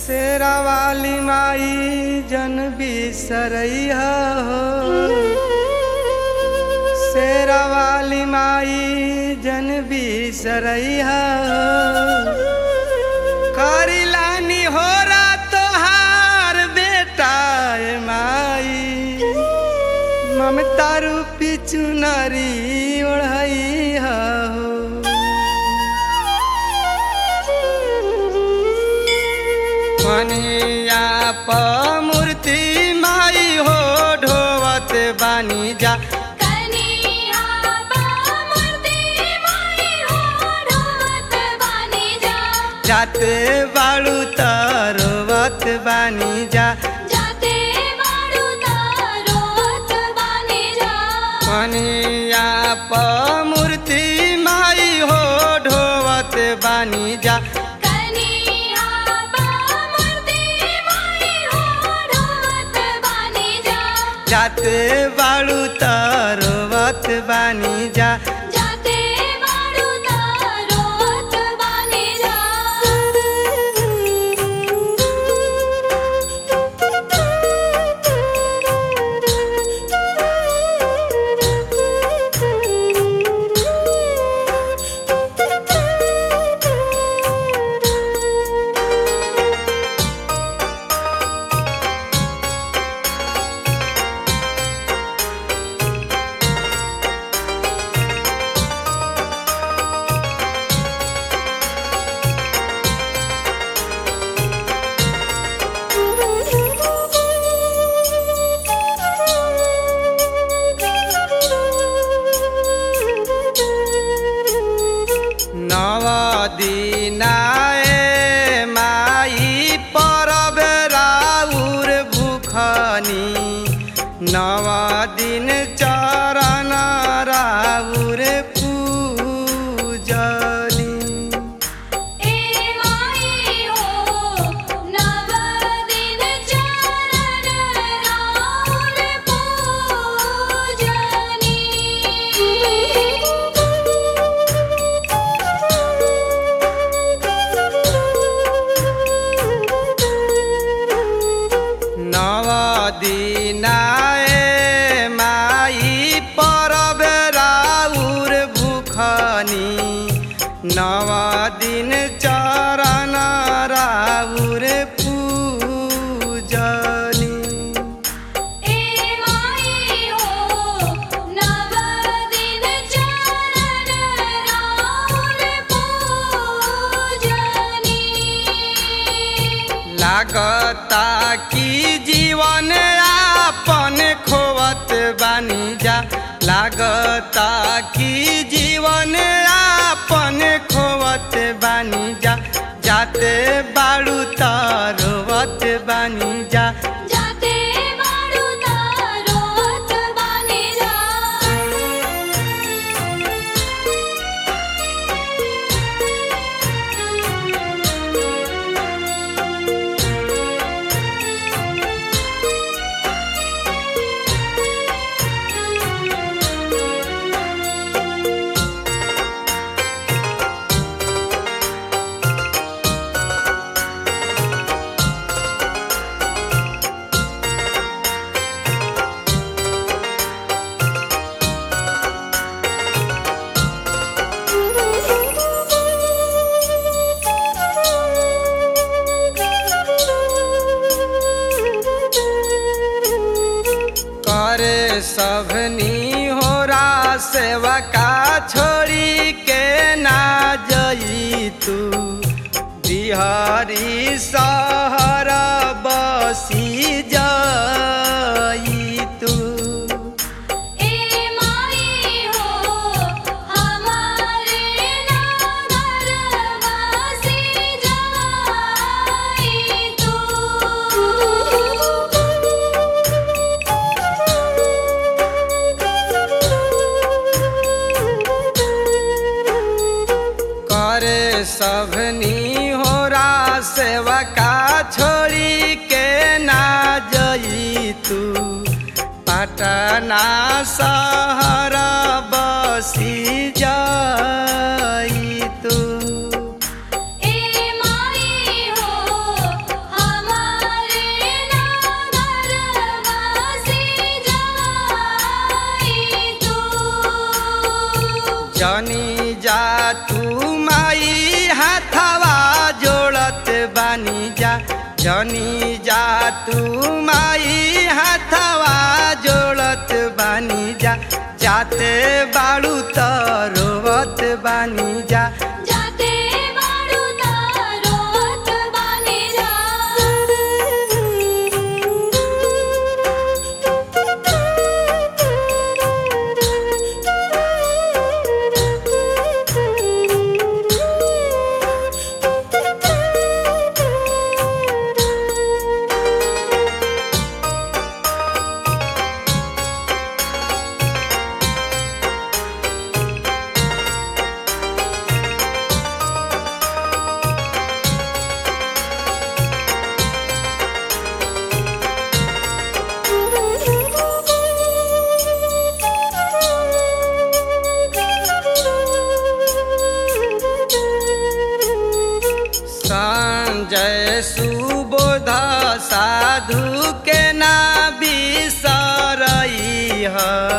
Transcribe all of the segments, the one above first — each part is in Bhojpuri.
शेरा वाली माई जन बिसरैया हो शेरा वाली माई जन बिसरैया हो करिलानी हो तोहार बेटा ए माई ममता रूपी चुनरी ओढ़ैया हो मनिया प मूर्ति माई हो ढोवत बानी जा कनिया बा मूर्ति माई हो ढोवत बानी जा जाते बाड़ू तरवत बानी जा जाते बाड़ू तारोत बानी जा मनिया प मूर्ति माई हो ढोवत बानी जा कनिया बा मूर्ति माई हो ढोवत बानी जा जाते बाड़ू तरवत बानी जा जाते बाड़ू तारोत बानी जा नव दिनाए माई परब राउर भूखनी नव दिन चरण राउर पूजनी ए माई हो नव दिन चरण राउर पूजनी नव दिनाए माई परब राउर भूखनी नव दिन चरण राउर पूजनी ए माई हो नव दिन चरण राउर पूजनी लागता कि जीवन आपन खोवत बानी जा लागता कि जीवन आपन खोवत बानी जा जाते बाड़ू तरवत बानी जा जाते बाड़ू तारोत बानी जा करे सबनी होरा सेवा का छोड़ी के ना जई तू बिहारी सहर बसी जई तू ए माई हो हमारे नगर वासी जाई तू करे सबनी होरा सेवा का छोड़ी के ना जई तू पटना शहर बसी जई तू ए माई हो जनी जा तू माई हाथवा जोड़त बानी जा जाते बाड़ू त रोवत बानी जा जाते बाड़ू तारोत बानी जा संजय सुबोध साधु के ना बिसरई ह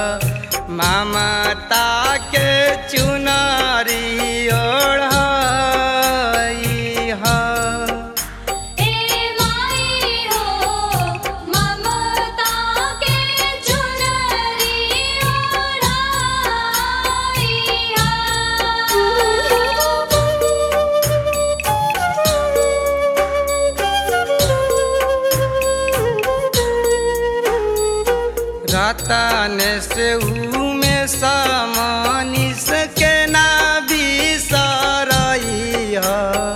ममता के चुनरी ओढ़ई ह ए माई हो ममता के चुनरी रतन से में समनिस के ना बिसरई ह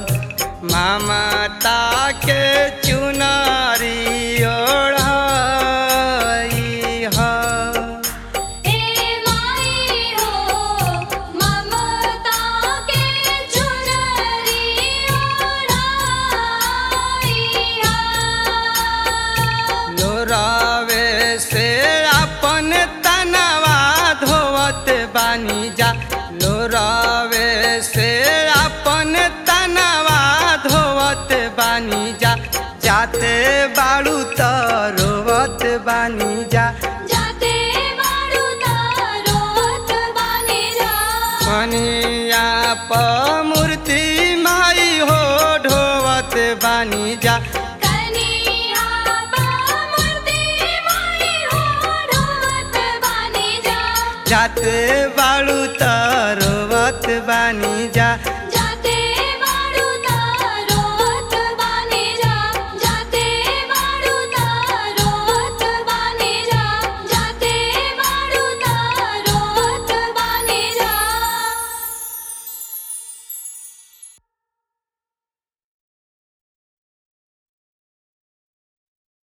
ममता के चुनरी ओढ़ई ह ए माई हो ममता के चुनरी लोरावे से अपन तनवा धोवत बानी जा लोरावे से अपन तनवा धोवत बानी जा जाते बाड़ू त रोवत बानी जा जाते बाड़ू तारोत बानी जा मनिया प मूर्ति माई हो ढोवत बानी जा कनिया बामूर्ति माई हो ढोवत बानी जा जाते बाड़ू त